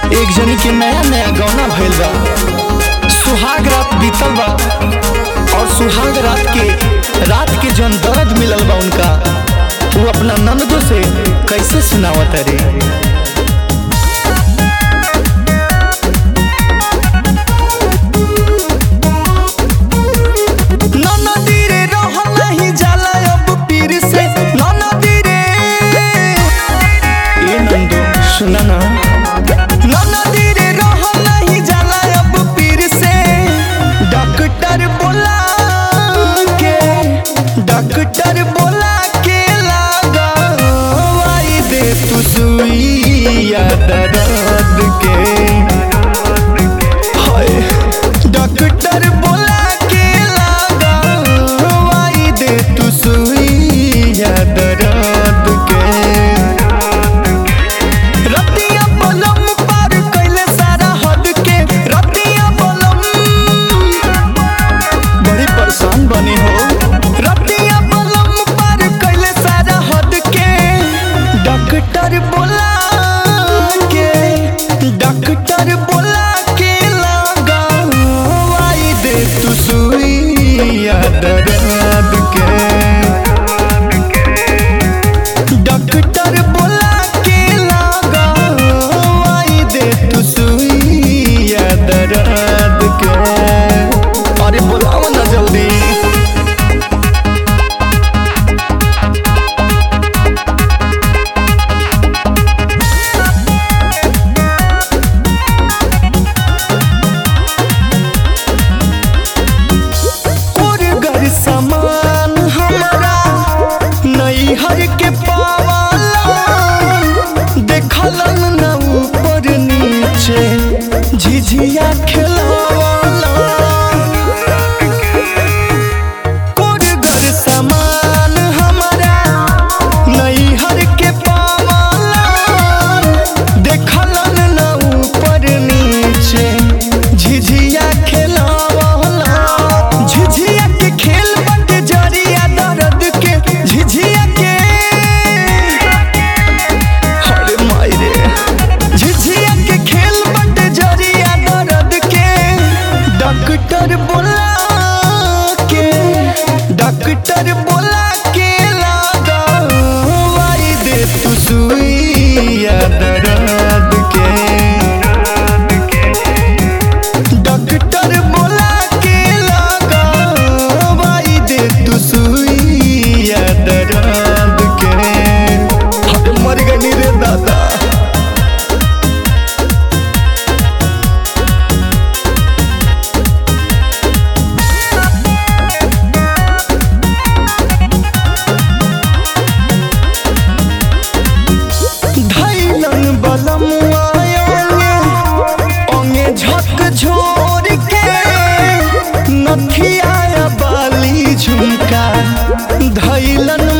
एक जनी के नया नया गौना भइल बा सुहाग रात बीतल बा और सुहाग रात के रात के जौन दर्द मिलल बा उनका वो अपना ननदो से कैसे सुनावत रे ननदी रे रहल नहीं जाला अब पीर से ननदी रे ए नंदो सुना ना ननदी रे रहल नहीं जाला अब पीर से डॉक्टर बोला के डॉक्टर बोला के लगावाई दे तू सुइया दर्द के हाय डॉक्टर बोला के लगावाई दे तू सुइया दर्द के रतिया बलम पार कैले सारा हद के रतिया बलम बड़ी परेशान बनी हो रतिया बलम पार कैले सारा हद के डॉक्टर बोला के डॉक्टर बोला के लगावाई दे तू सुइया दर्द के डॉक्टर बोला के लगावाई दे तू सुइया दर्द के अरे बोलाओ ना जल्दी और घर सामान हमारा नैहर के पावाला देखलन न ऊपर नीचे झिझिया खेलवाला और घर सामान हमारा नैहर के पावाला देखलन न ऊपर नीचे झिझिया खेलवाला झिझिया के खेल बट जरिया दर्द के झिझिया के अरे माई रे झिझिया के खेल बट जरिया दर्द के डॉक्टर बोला के डॉक्टर बोला के लगावाई दे तू सुइया दर्द के डॉक्टर बोला के लगावाई दे तू सुइया दर्द के अरे मर गई रे दादा धैलन बलम आयोगे ओंगे झक झोर के नथिया बाली झुमका धैलन